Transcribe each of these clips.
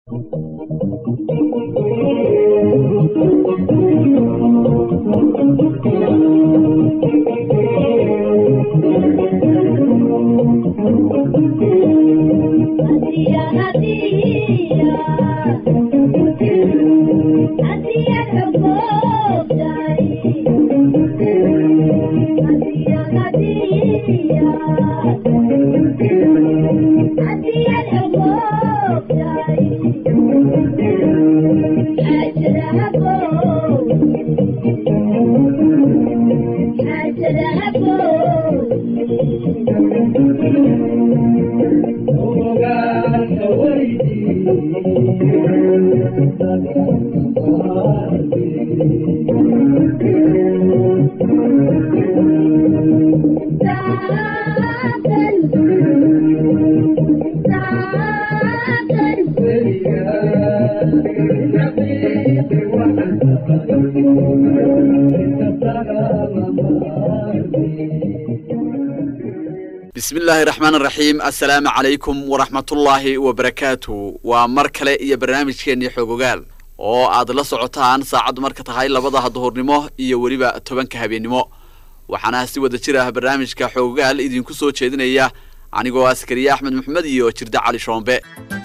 bismi illaahi raxmaan raxiim assalaamu calaykum waraxmatullaahi wabarakaatu waa mar kale iyo barnaamijkeennii xogogaal oo aad la socotaan saacaddu marka tahay labada duhurnimo iyo weliba tobanka habeennimo waxaana si wada jir ah barnaamijka xogogaal idinku soo jeedinaya anigoo askariye axmed maxamed iyo jirde cali shoombe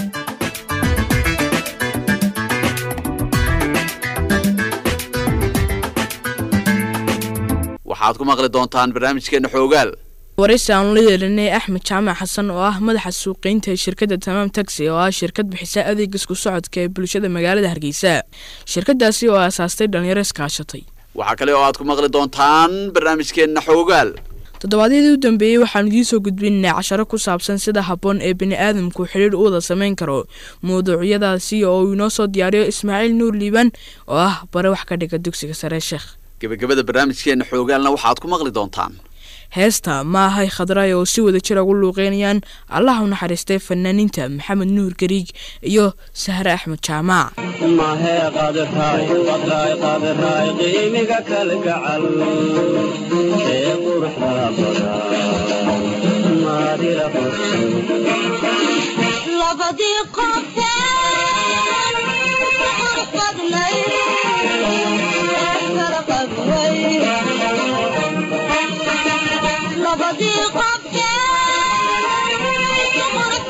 waxaad ku maqli doontaan barnaamijkeenna xoogaal waraysi aanu la yeelinay axmed jaamac xasan oo ah madaxa suuqeynta ee shirkadda tamaam taxi oo ah shirkad bixisa adeeg isku socodka ee bulshada magaalada hargeysa shirkadaasi oo aasaastay dhalinyaro iskaashatay waxaa kale oo aad ku maqli doontaan barnaamijkeenna xoogaal toddobaadyadii u dambeeyey waxaanu idiin soo gudbinaynaa casharo ku saabsan sida habboon ee bini-aadamku xidhiir u wada samayn karo mawduucyadaasi oo uu inoo soo diyaariyo ismaaciil nuur liiban oo ah bare wax ka dhiga dugsiga saree sheekh gebagabada barnaamijkeenna xoogaalna waxaad ku maqli doontaan heesta maahay khadraay oo si wada jir ugu luuqeynayaan allah u naxariistay fanaaniinta maxamed nuur gariig iyo sahre axmed jaamac mahee qadraay qadraay qadraay qiimiga kalgacal ee quruxda badan maadila labadii qofteen qurux badnayd kala qabway labadii qofteen qurux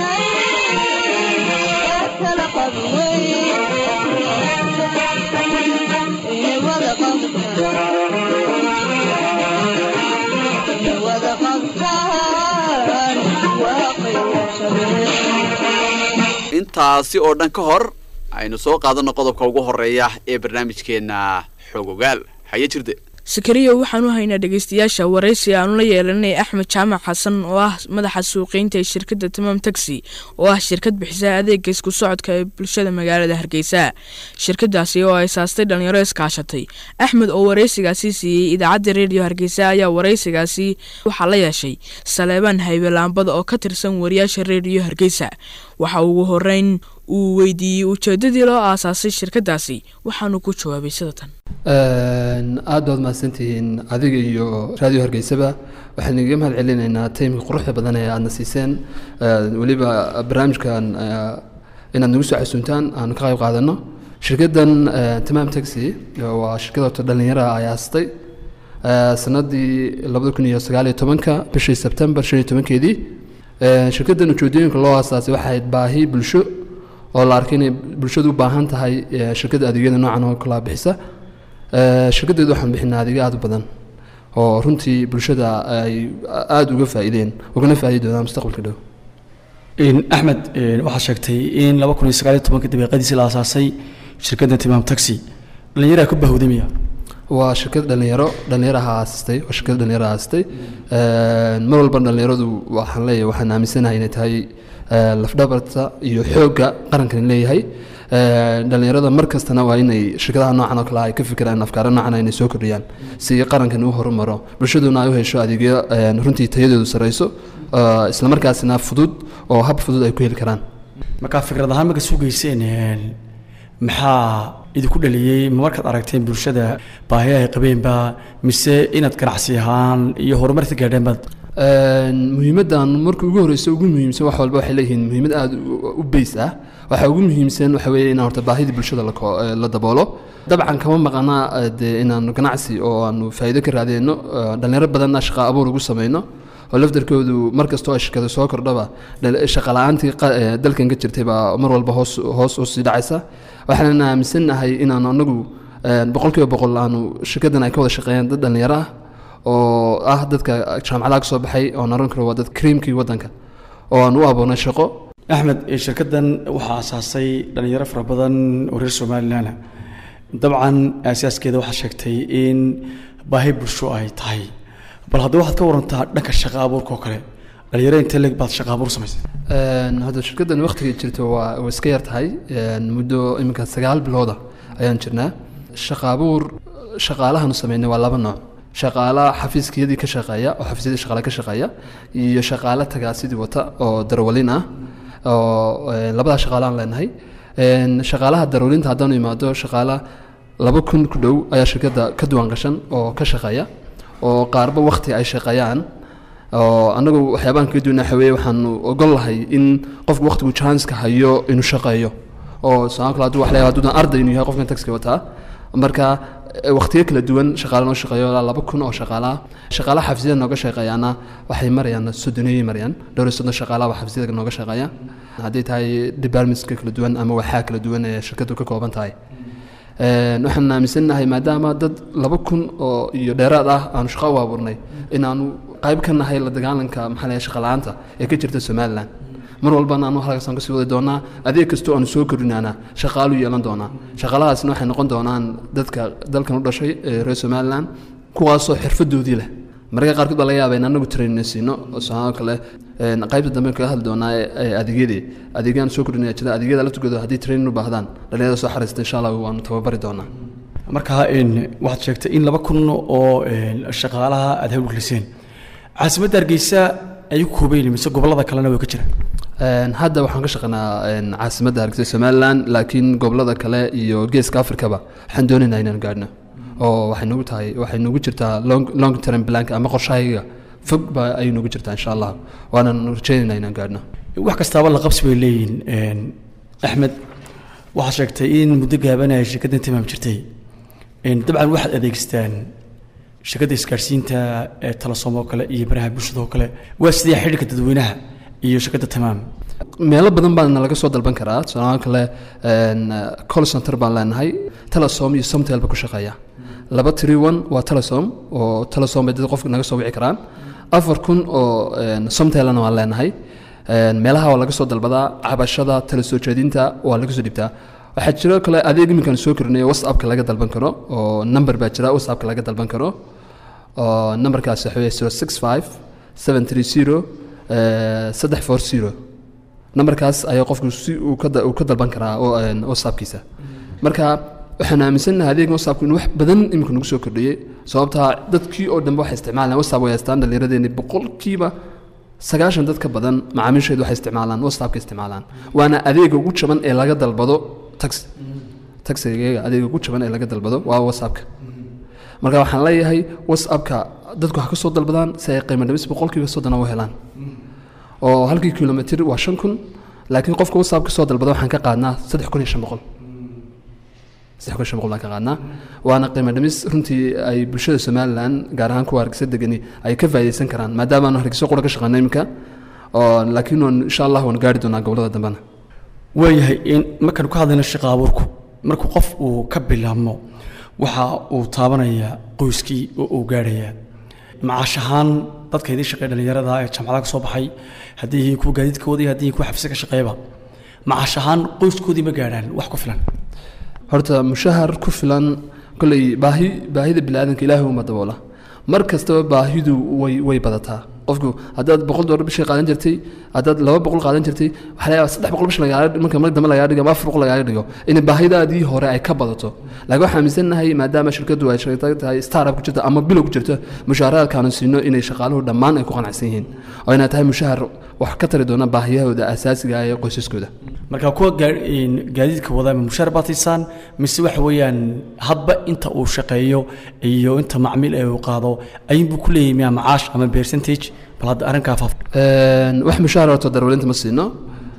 badnayd kala qabway inay wada qabtaan inay wada qabtaan waa qiimo intaasi oo dhan ka hor aynu soo qaadanno qodobka ugu horeeya ee barnaamijkeenna xogogaal haye jirde sakariya waxaan u haynaa dhegeystayaasha waraysi aanu la yeelanay axmed jaamac xasan oo ah madaxa suuqeynta ee shirkadda tamaam taxi oo ah shirkad bixisa adeega isku socodka ee bulshada magaalada hargeysa shirkadaasi oo aasaastay dhalinyaro iskaashatay axmed oo waraysigaasi siiyey idaacadda reediyo hargeysa ayaa waraysigaasi waxaa la yeeshay saleebaan haybelaambada oo ka tirsan wariyaasha reediyo hargeysa waxa ugu horeyn uu weydiiyey ujeedadii loo aasaasay shirkadaasi waxaanu ku jawaabay sida tan aad baad mahadsantihiin adiga iyo raadiyo hargeysaba waxaan igaga mahad celinaynaa taymka quruxda badan ee aadna siiseen weliba barnaamijkan inaad nagu soo casuuntaan aanu ka qayb qaadano shirkaddan tamaam taxi waa shirkad horta dhallinyara ay aastay sanadii labada kun iyo sagaal iyo tobanka bishii sebtembar shan iyo tobankeedii shirkaddan ujeedooyinka loo aasaasay waxay ahayd baahi bulsho oo la arkay inay bulshadu u baahan tahay shirkadda adeegyada noocan oo kala bixisa shirkaddeedu waxaan bixinaa adeegyo aad u badan oo runtii bulshada ay aada uga faa'iideen ugana faa'iidi doonaan mustaqbalka dhow axmed waxaad sheegtay in laba kun iyo sagaal iyo tobanka dabeeqadiisii la aasaasay shirkadda timaam taxi dhallinyaraa ku bahowday miya waa shirkad dhalinyaro dhalinyaraha aasistay waa shirkad dhalinyaro aasistay mar walba dhalinyaradu waxaan leeyahay waxaan aaminsanahay inay tahay lafdhabarta iyo xoogga qarankan leeyahay dhalinyarada mar kastana waa inay shirkadaha noocan oo kale ay ka fikiraan afkaaro noocan inay soo kordhiyaan si qarankan u horumaro bulshaduna ay u hesho adeegyo runtii tayadeedu sareyso islamarkaasina fudud oo hab fudud ay ku heli karaan markaa fikrad ahaan marka sugeyseen maxaa idinku dhaliyey ma markaad aragteen bulshada baahiya ay qabeenba mise inaad ganacsi ahaan iyo horumarka gaadheenbaad muhiimaddan marka ugu horeysa ugu muhiimsan wax walba waxay leeyihiin muhiimad aada u beys ah waxaa ugu muhiimsan waxa weeye inaan horta baahidii bulshada la ko- eh, la daboolo dabcan kama maqana eh, dee inaanu ganacsi oo aanu faa'iido ka raadeyno eh, dhalinyaro badanna shaqo abuur ugu sameyno oo lafdarkoodu mar kastoo ay shirkada soo kordhaba dhal- shaqo la-aantii qa- eh, dalkan ka jirtay baa mar walba hoos hoos u sii dhacaysa waxaan aaminsannahay inaanu anagu eh, boqolkiiba boqol aanu shirkadan ay ka wada shaqeeyaan dad dhalinyaro ah oo ah dadka jaamacadaha ka soo baxay oo naran karo waa dad kriimkii waddanka oo aan u aboonay shaqo axmed eh, shirkaddan waxaa asaasay dhalinyaro fara badan oo reer somalilan ah dabcan asaaskeeda waxaa sheegtay in baahi bulsho ay tahay bal haddaba waxaad ka warantaa dhanka shaqa abuurka oo kale dhalinyaro intee leeg baad shaqa abuur samaysay Een, hadda shirkaddan waqtiga jirto waa waa iska yar tahay een, muddo iminka sagaal bilooda ayaan jirnaa shaqa abuur shaqaalahan sameynay waa laba nooc shaqaala xafiiskiyadii ka shaqeeya oo xafiisyadii shaqaale ka shaqeeya iyo shaqaale tagaasidii wata oo darawalin ah oo een, labadaa shaqaale aan leenahay Een, shaqaalaha darawlinta haddaanu imaado shaqaala laba kun ku dhow ayaa shirkadda ka duwan gashan oo ka shaqeeya oo qaarba waqti ay shaqeeyaan oo anagu waxyaabahan kaga duwana waxa weeye waxaanu ogol lahay in qofku waqtigu chanska hayo inuu shaqeeyo oo sabab kale hadduu wax leeyahay hadduu arday inuu yahay qofkan taxiga wataa marka eh, waqtiyo kala duwan shaqaale noo shaqeeyo ilaa laba kun oo shaqaalaha shaqaalaha xafiisyada nooga shaqeeyaana waxay marayaan soddoneeyay marayaan dhowr iyo soddon shaqaalaha baa xafiisyada nooga shaqeeya hadday tahay departmentska kala duwan ama waxaa kala duwan ee shirkadu ka kooban tahay Een, waxaan aaminsannahay maadaama dad laba kun oo iyo dheeraad ah aanu shaqo u abuurnay inaanu qayb ka nahay la dagaalanka maxaa la yidhaha shaqa la-aanta ee ka jirta somalilan mar walbana anu halkaasaan kasii wadi doonaa adeeg kastoo aanu soo kordhinaana shaqaalu yeelan doonaa shaqaalahaasna waxay noqon doonaan dadka dalkan u dhashay ee reer somalilan kuwaasoo xirfadoodii leh mararka qaarkood baa laga yaabaa in anagu trainina siino oo sababo kale een, qaybta dambe kaga hadli doonaa ee- ee adeegyadii adeegyaan soo kordhinaya jira adeegyada laftigooda haddii trainin u baahdaan dhalinyarada soo xariista insha allah waanu tababari doonaa marka een, waxaad sheegtay in laba kun oo een, shaqaalaha aad hawlgeliseen caasimadda hargeysa ay ku koobayn mise gobollada kalena way ka jiraan Een, hadda waxaan ka shaqeynaa een, caasimadda hargeysa somalilan laakiin gobolada kale iyo geeska afrikaba waxaan doonaynaa inaan gaadhno oo waxay nagu tahay waxay nagu jirtaa long, long term plank ama qorshahayga fog baa ayay nagu jirtaa insha allah waanaan rajaynaynaa inaan gaadhno wax kastaaba la qabsi bay leeyihiin een, axmed waxaad sheegtay in muddo gaaban ay shirkaddan timaam jirtay een, dabcan waxaad adeegstaan shirkadda isgaadhsiinta ee talasom oo kale iyo baraha bulshada oo kale waa sidee xidhiirka dadweynaha iyo shirkadda tamaam meelo badan baana laga soo dalban karaa tusaale kale een, call center baan leenahay telesom iyo somtel ba ku shaqeeya laba tiri one waa telesom oo telesom bay dad qofka naga soo wici karaan afar kun oo een, somtelna waan leenahay Een, meelaha waa laga soo dalbadaa cabashada tala soo jeedinta waa laga soo dhibtaa waxaa jiro kale adeeg iminkan soo korinayo whatsappka laga dalban karo oo number baa jira whatsappka laga dalban karo oo numberkaas waxa weeye zero six five seven three zero saddex four zero numberkaas ayaa qofku si uu ka da- uu ka dalban karaa oo een, whatsappkiisa marka waxaan aaminsannahay adeega whatsappku in wax badan imika nagu soo kordhiyey sababtaa dadkii oo dhanbe waxay isticmaalaan whatsapp way haystaan dhallinyaradeenni boqolkiiba sagaashan dad ka badan macaamiisheedu waxay isticmaalaan whatsappka isticmaalaan waana adeega ugu jaban ee laga dalbado taxi taxiga adeega ugu jaban ee laga dalbado waa whatsappka marka waxaan leeyahay whatsappka dadku ha ka soo dalbadaan si ay qiimo dhimis boqolkiiba soddona u helaan oo halkii kilomitr waa shan kun laakiin qofka whatsapp ka soo dalbada waxaan ka qaadnaa saddex kun iyo shan boqol saddex kun iyo shan boqol baan ka qaadnaa waana qiimo dhimis runtii ay bulshada somalilan gaar ahaan kuwa hargeysa degani ay ka faa'iideysan karaan maadaama aanu hargeysa qura ka shaqeyno iminka oo laakiin waan insha allah waan gaari doonaa gobolada dambena waayahay in markaanu ka hadlayno shaqa abuurku markuu qof uu ka bilaabmo waxa uu taabanayaa qoyskii oo uu gaadhayaa macaash ahaan dadka idiin shaqeeya dhallinyarada ee jaamacadaha ka soo baxay haddii yihiin kuwa gaadiidka wadaya haddii yihiin kuwa xafiiska ka shaqeeyaba macaash ahaan qoyskoodii ma gaadhaan wax ku filan horta mushahar ku filan kolley baahi baahida biniaadanka ilaahay uma daboola mar kastaba baahidu way way badataa qofku haddaad boqol doolar bishii qaadan jirtay haddaad laba boqol qaadan jirtay waxaa laga yaabaa saddex boqol bish lagaaga marka mar dambe lagaaga dhigo ama afar boqol lagaaga dhigo in baahidaadii hore ay ka badato laakiin waxaan aaminsannahay maadaama shirkadu ay shaqo tahay startup ku jirto ama bilow ku jirto mushaaraadkaanu siino inay shaqaaluhu dhammaan ay ku qanacsan yihiin oo inay tahay mushahar wax ka tari doona baahiyahooda asaasiga ah ee qoysaskooda marka kuwa gaa- in gaadiidka wada ma mushaar baad siisaan mise waxa weeyaan hadba inta uu shaqeeyo iyo inta macmiil ee uu qaado ayuunbuu ku leeyahay miyaa macaash ama percentage bal hadda arrinkaa faaf Een, wax mushaar horta darwalinta ma siino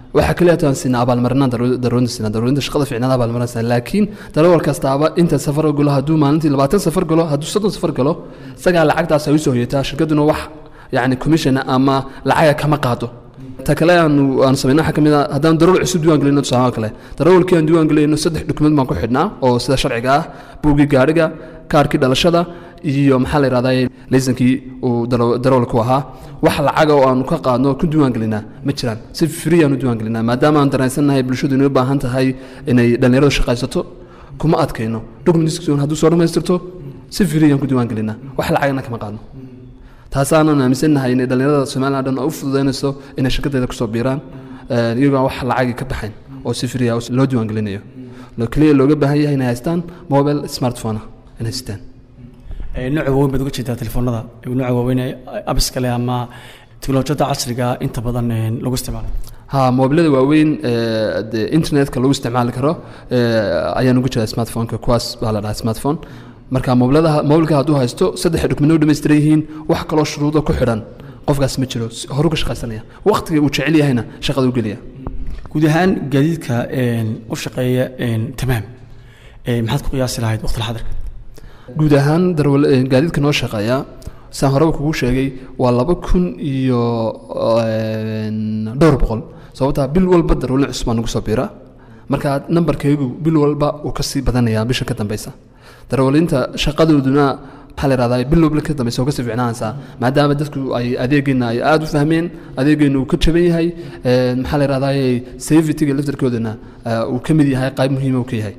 waxaa kaliya taan siinaa abaalmarinaan daruurinta siinaa daruurinta shaqada fiicnaan abaalmarinaan siinaa laakiin darawal kastaaba inta safar galo hadduu maalintii labaatan safar galo hadduu soddon safar galo isagaa lacagtaas ay usoo hoyataa shirkaduna wax yacni commission ama lacaga kama qaado ta kale aanu aanu sameynaa waxaa ka mid ah haddaan darawal cusub diiwaan gelino tusaale oo kale darawalkii aan diiwaan gelinayno saddex dukument baan ku xidhnaa oo sida sharciga ah buuggii gaadhiga kaarkii dhalashada iyo maxaa la yidhahdaa laysankii uu daraw- darawalku ahaa wax lacaga oo aanu ka qaadno ku diiwaan gelinaa ma jiraan si free aan u diiwaan gelinaa maadaama aan dareensannahay bulshadu inay u baahan tahay inay dhallinyaradu shaqaysato kuma adkayno documentkii hadduu soo dhammaystirto si free aan ku diiwaan gelinaa wax lacagna kama qaadno taasaanan aaminsannahay inay dhallinyarada somalilan dhan u fududaynayso inay shirkadeeda kusoo biiraan eh, iyagoo aan wax lacagi ka baxayn oo si free ah loo diiwaan gelinayo lo keliya looga baahan yahay inay haystaan mobile smartphone ah inay haystaan Ee, nooca waaweyn baad uga jeedaa telefoonada ee nooca waaweyn ee abiska leh ama teknolojiyadda casriga ah inta badan ee, lagu isticmaalo ha mobilada waaweyn ee dee internetka lagu isticmaali karo ee, ayaan ugu jiraa smartphoneka kuwaas baa la dhahaa smartphone marka mobiladaha mobilka hadduu haysto saddex document u dhammaystiran yihiin wax kaloo shuruudo ku xidhan qofkaas ma jiro si- horu ka shaqaysanaya waqtiga uu jecel yahayna shaqada u geliya guud ahaan gaadiidka een, u shaqeeya een, tamaam ee, maxaad ku qiyaasi lahayd waqti xadirka guud ahaan darwal eh, gaadiidka noo shaqeeya saan horeba kugu sheegay waa laba kun iyo een, dhowr boqol sababtaa bil walba darwalin cusub baa nagu soo biira marka nambarkaygu bil walba uu kasii badanayaa bisha ka dambeysa darwalinta shaqadooduna maxaa la yidhahdaa bil walba ka dambeysa oo kasii fiicnaanaysaa maadaama dadku ay adeegeena ay aada u fahmeen adeegeena uu ka jaban yahay een, maxaa la yidhahdaa safetyga laftarkoodana eh, uu ka mid yahay qayb muhiima uu ka yahay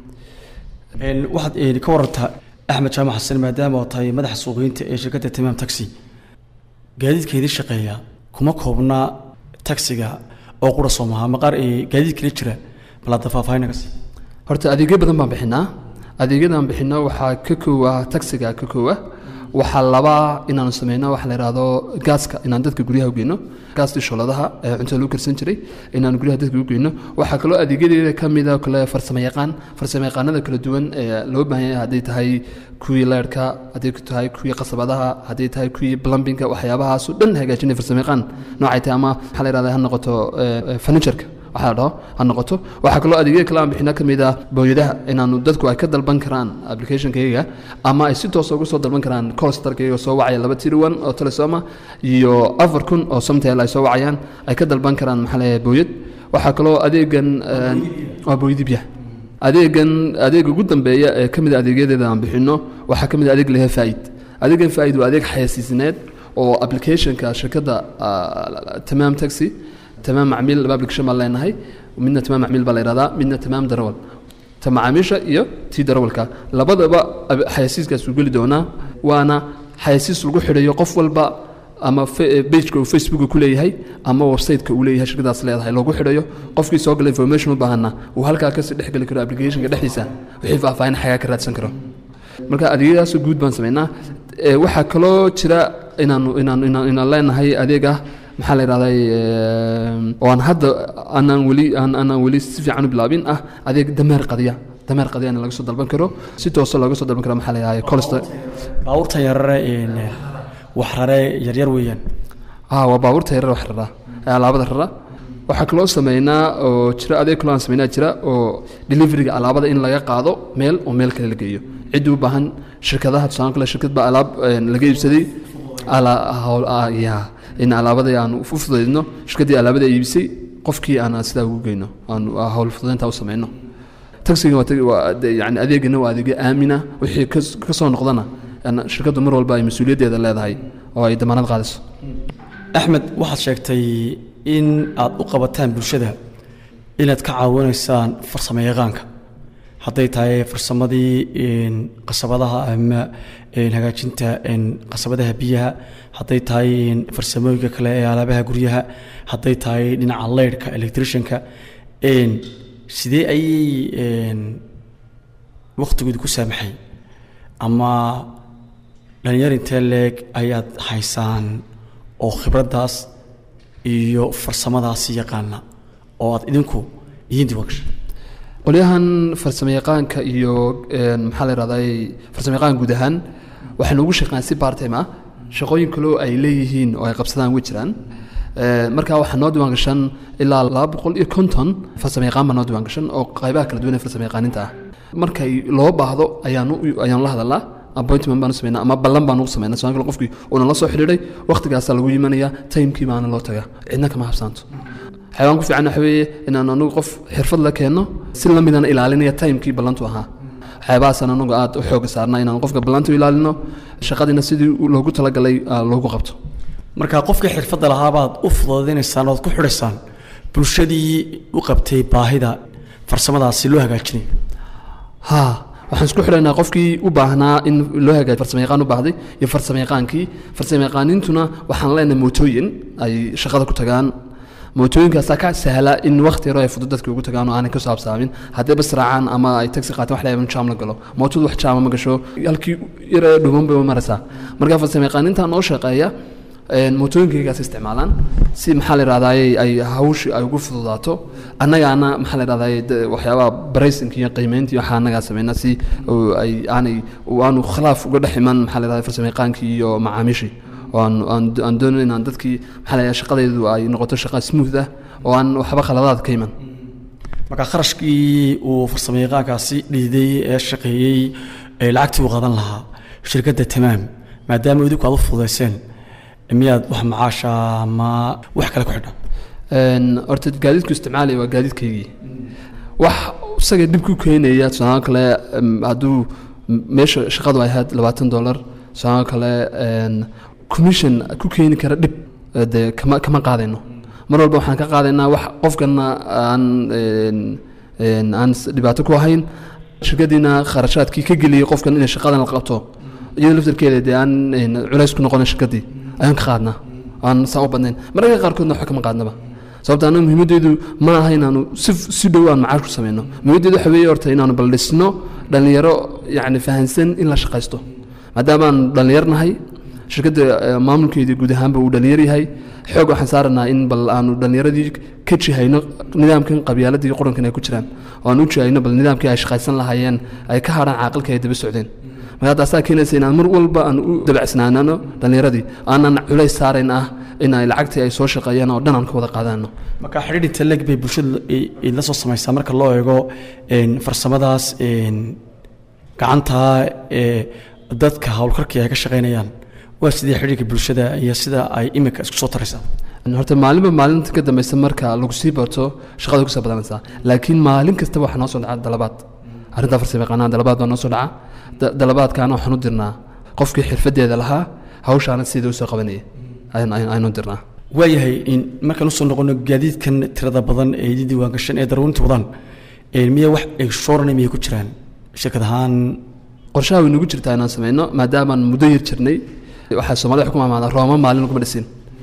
Een, waxaad een, ka warantaa axmed jaamac xasan maadaama oo tahay madaxa suuqgeynta ee shirkadda tamaam taxi gaadiidka idin shaqeeya kuma koobna taxiga oo qura soo maha ama qaar ee gaadiid kale jira bal hadda faahfaahin sii horta adeegyo badan baan bixinaa adeegyadan bixino waxaa ka koowa taxiga ka koowa waxaa labaa inaanu sameyno waxa la yidhaahdo gaaska inaan dadka guryaha u geyno gaastii shooladaha ee cuntada lagu karsan jiray inaan guryaha dadka u geyno waxaa kaloo adeegyadeeda ka mida oo kale farsamo yaqaan farsamo yaqaanada kala duwan ee loo baahan yahay hadday tahay kuwii leerhka hadday tahay kuwii qasabadaha hadday tahay kuwii plumbinga waxyaabahaas oo dhan hagaajinay farsamo yaqaan noocay tahay ama maxaa la yidhahdaa ha noqoto furnitureka waxaa la dhaho ha noqoto waxaa kaloo adeegyada kale aan bixina ka mid ah booyadaha inaanu dadku ay ka dalban karaan applicationkayga ama ay si toos uga soo dalban karaan colstarkayga soo wacaya laba tiri one oo telesoma iyo afar kun oo somtel ay soo wacayaan ay ka dalban karaan maxaa leeyahay booyad waxaa kaloo adeegan een, waa booyadi biyaha adeegan adeega ugu dambeeya ee ka mid a adeegyadeeda aan bixino waxaa ka mid a adeeg lehe faaid adeegan faaid waa adeeg xayasiisneed oo applicationka shirkadda ah, tamaam taxi tamaam macmiil laba application baan leenahay midna tamaam macmiil baa la yidhahdaa midna tamaam darawal ta macaamiisha iyo tii darawalka labadaba ab- xayasiiskaas uu geli doonaa waana xayasiis lagu xidhayo qof walba ama bageka uu facebooka ku leeyahay ama websiteka uu leeyahay shirkadaas leedahay loogu xidhayo qofkii soo gala information u baahana uu halkaa kasii dhex geli karo applicationka dhexdiisa wixii faahfaahin xagaa ka raadsan karo marka adeegyadaasoo guud baan samaynaa Ee, waxaa kaloo jira inaanu inaan inaan inaan leenahay adeeg ah maxaa la yidhahdaa oo aan hadda aanaan weli aan aanaan weli si fiican u bilaabin ah adeeg dameer qadiya dameer qadiyana laga soo dalban karo si toosa looga soo dalban karo maxaa la yidhahdaa colster baabuurta yarare een, wax rare yaryar weeyaan ah waa baabuurta yarar wax rara ee alaabada rara waxaa kaloo sameynaa oo jira adeeg kaloo aan sameynaa jira oo deliveryga alaabada in laga qaado meel oo meel kale la geeyo ciddii u baahan shirkadaha tusaale kale shirkad baa alaab een, laga iibsaday ala- hawl- ah, ya in alaabadii aan u fududaydno shirkaddii alaabada iibisay qofkii aan sidaa ugu geyno aan ah, hawl fududaynta u sameyno taxiga waa tag- waa de- yani adeegana waa adeegyo aamina wixii kas- ka soo noqdana yani shirkaddu mar walba ay mas-uuliyaddeeda leedahay oo ay damaanad qaadayso axmed waxaad sheegtay in aad u qabataan bulshada inaad ka caawinaysaan farsamo yaqaanka hadday tahay farsamadii een, qasabadaha ama een, hagaajinta een, qasabadaha biyaha hadday tahay een, farsamooyinka kale ee alaabaha guryaha hadday tahay dhinaca leyrhka electricianka een, sidee ayay een, waqtigooda ku saamaxay ama dhalinyar intee leeg ayaad haysaan oo khibraddaas iyo farsamadaasi yaqaana oo aad idinku idiin diwaangashay qolyahan farsamo yaqaanka iyo een, maxaa la yidhahdaa farsamo yaqaan guud ahaan waxaynu ugu shaqeyn si part time ah shaqooyin kaloo ay leeyihiin oo ay qabsadaan way jiraan Ee, marka waxaa noo diiwaan gashan ilaa laba boqol iyo konton farsamo yaqaan baa noo diiwaan gashan oo qaybaha kala duwan ee farsamo yaqaaninta ah markay loo baahdo ayaanu ayaanu la hadalnaa appointment baanu sameynaa ama ballan baanu u sameynaa soo kale qofkii uuna la soo xidhiidhay waqtigaasaa lagu yimanaya timekii baana loo tagaa cidna kama habsaanto xayawaan ku fiican waxa weeye inaan anagu qof xirfad la keenno si la midana ilaalinaya timekii ballantu ahaa waxyaabahaasaan anagu aad u xooga saarnaa inaan qofka ballantu ilaalino shaqadiina sidii loogu talagalay ah, loogu qabto marka qofkii xirfadda lahaabaad u fududaynaysaan ood ku xidhaysaan bulshadii u qabtay baahida farsamadaasi loo hagaajinay ha waxaan isku xidhaynaa qofkii u baahnaa in loo hagaajiyo farsamo yaqaan u baahday iyo farsamo yaqaankii farsamo yaqaaniintuna waxaan leenahay mootooyin ay shaqada ku tagaan mootooyinkaasaa ka sahla in waqti yaro ay fudud dadka ugu tagaan oo aanay ka saabsaamin haddii bas raacaan ama ay taxi qaataan wax layaban jaam la galo mootadu wax jaama ma gasho halkii yaro dhuuban bay u maraysaa marka farsamo yaqaaninta noo shaqeeya een, mootooyinkaygaas isticmaalaan si maxaa la yidhahdaay ay hawshii ay ugu fududaato annagaana maxaa la yidhahdaay de- waxyaabaha baraysinka iyo qiimeynta iyo waxaa annagaa sameynaa si oo ay aanay oo aanu khilaaf uga dhex iman maxaa la yidhahdaa farsamo yaqaankii iyo macaamiishii oo aan aan aan doonayn inaan dadkii maxaa la yidhahdaa shaqadaydu ay noqoto shaqa smooth ah oo aan waxba khaladaad ka iman marka kharashkii uu farsamo yaqaankaasi dhiiday ee shaqeeyey ee lacagtii uu qadan lahaa shirkadda tamaam maadaama idinku aad u fududayseen miyaad wax macaasha ama wax kale ku xidhan Een, horta gaadiidku isticmaalaya waa gaadiidkaygii wax isaga dhib ku keenaya tusaale kale em, hadduu m- meesha shaqadu ay ahayd labaatan dollar tusaale kale een, commission ku keeni kara dhib eh, dee kama kama qaadayno mar walba waxaan ka qaadaynaa wax qofkana aan een, een, aan s- dhibaato ku ahayn shirkadiina kharashaadkii ka geliyey qofkan inay shaqadan la qabto iyadoo laftarkeeda dee aan een, culays ku noqonin shirkadii ayaan ka qaadnaa aan saa u badnayn mararka qaarkoodna waxba kama qaadnaba sababta anaga muhiimaddeedu ma aha inaanu si si dhow aan macaash ku sameyno muhiimaddeedu waxa weeye horta inaanu baldhisno dhallinyaro yacni fahansan in la shaqaysto maadaama aan dhallinyar nahay shirkadda eh, maamulkeedii guud ahaanba uu dhallinyar yahay xoog waxaan saaranaa in bal aanu dhallinyaradii ka jihayno nidaamkan qabyaaladda iyo qurankan ay ku jiraan oo aan u jihayno bal nidaamkii ay shaqaysan lahaayeen ay ka hadhaan caaqilka ay daba socdeen marka taasaa keenaysa inaan mar walba aan u dabacsnaanano dhallinyaradii aanan culays saarayn ah in ay lacagtii ay soo shaqeeyaan oo dhan aan ka wada qaadano marka xidhiidhinta leg bay bulshada i- idla soo samaysaa marka loo eego een, farsamadaas een, gacanta ee dadka howlkarkii ay ka shaqaynayaan waa sidii xidhiidhka bulshada iyo sida ay imika isku soo taraysaa horta maalinba maalinta ka dambeysa marka lagu sii barto shaqada kusoo badanaysaa laakiin maalin kastaba waxaa noo soo dhaca dalabaad arrintaa farsamo yaqaanaha dalabaad baa noo soo dhaca Da- dalabaadkaana waxaan u dirnaa qofkii xirfadeeda lahaa hawshaana sidii usoo qabanaya ayaan- ayaan- ayaan u dirnaa waayahay in markaan usoo noqono gaadiidkan tirada badan ee idin diiwaan gashan ee darawinta wadaan een, miya wax extraordinary miyay ku jiraan shirkad ahaan qorshaha way nagu jirtaa inaan sameyno maadaamaan muddo yar jirnay waxaa soomaalida wax ku maamaada rooma maalin laguma dhisin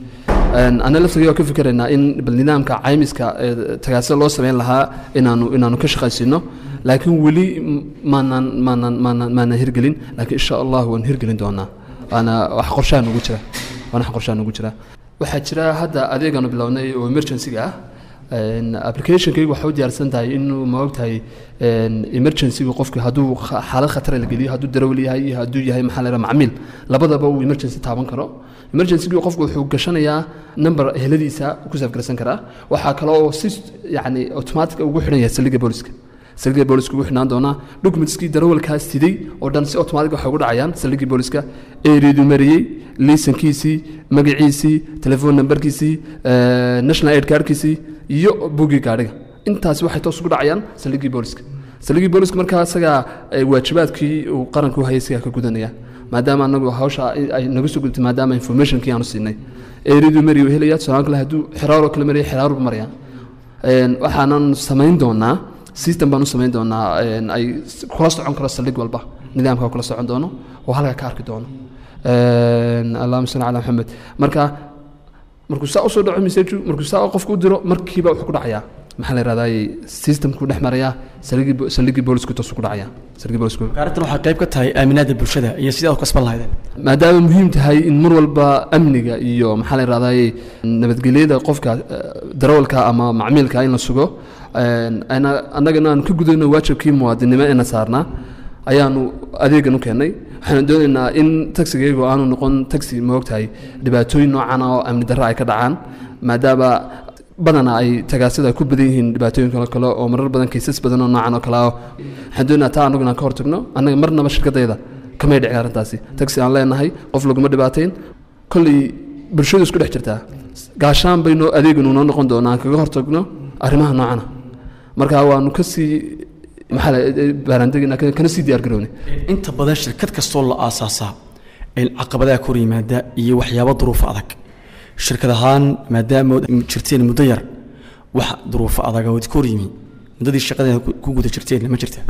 Een, ana laftigay waa ka fikeraynaa in bal nidaamka caymiska ee tagaasida loo sameyn lahaa inaanu inaanu ka shaqaysiino laakiin weli m- maanaan maanaan maanaan maanaan hirgelin laakiin insha allah waan hirgelin doonaa waana wax qorshaha nugu jira waana wax qorshaha nugu jira waxaa jira hadda adeegaanu bilownay oo emergency-ga ah Een, applicationkaygu waxay u diyaarsan tahay inuu ma ogtahay een, emergency-gu qofku hadduu kha- xaalad khatar la geliyo hadduu darawal yahay iyo hadduu yahay maxaa la yidhaha macmiil labadaba uu emergency taaban karo emergency-gu qofku wuxuu gashanayaa number eheladiisa ku safgarsan karaa waxaa kale oo si yacni automatic ugu xidhan yahay saldhigga booliska saldhigga booliska ugu xidhnaan doonaa documentskii darawalkaas siday oo dhan si automatic waxay ugu dhacayaan saldhiggii booliska ereedu mariyey liisankiisii magaciisii telephone numberkiisii eh, national aid cardkiisii iyo buggii gaadhiga intaasi waxay toos ugu dhacayaan saldhiggii booliska saldhiggii booliska markaa isagaa eh, waajibaadkii uu qaranku hayay isagaa ka gudanaya maadaama anagu hawsha ay- ay naga soo gudubtay maadaama informationkii aanu siinay ereedu mariyu helaya tusaale kale hadduu xiraaroo kale maraya xiraarubu maraya Een, waxaanan samayn doonaa system baan u samayn doonaa een, ay s- kula socon karo saldhig walba nidaamka kula socon doono oo halkaa ka arki doono Een, allahuma salli calaa maxamed marka markuu saa usoo dhaco message markuu saa qofku u diro markiiba wuxuu ku dhacayaa maxaa la yidhahdaa systemku dhex marayaa saldhigii bo- saldhigii boolisku toosu ku dhacaya saldhigii boolisku arrintan waxay qayb ka tahay aaminaadda bulshada iyo sidii aad u kasban lahaydeen maadaama muhiim tahay in mar walba amniga iyo maxaa la yidhahdaa nabadgelyada qofka eh, darawalka ama macmiilka in la sugo een, ana- annagana aanu ka gudayno waajibkii muwaadinimo eena saarnaa ayaanu adeegan u keennay waxaanu doonaynaa in taxigaygu aanu noqon taxi ma ogtahay dhibaatooyin noocan ah oo amni darro ay ka dhacaan maadaama badanaa ay tagaasida ay ku badan yihiin dhibaatooyinka kale oo marar badan kaysas badan oo noocan oo kale ah waxaan doonayaa taa annagu inaan ka hortagno annaga marnaba shirkadayda kamay dhicin arrintaasi taxi aan leenahay qof laguma dhibaateyn kolley bulshadu isku dhex jirtaa gaashaan baynu adeeganu noo noqon doonaa aan kaga hortagno arrimaha noocana marka waanu kasii maxaa la baaraandegina kana sii diyaar garownay inta badan shirkad kastoo la aasaasaa in caqabadaha kor yimaada iyo waxyaabo duruufo adag shirkad ahaan maadaama jirteen muddo yar wax duruufo adag oo kor yimi muddadii shaqadeeda ku- ku guda jirteen ma jirta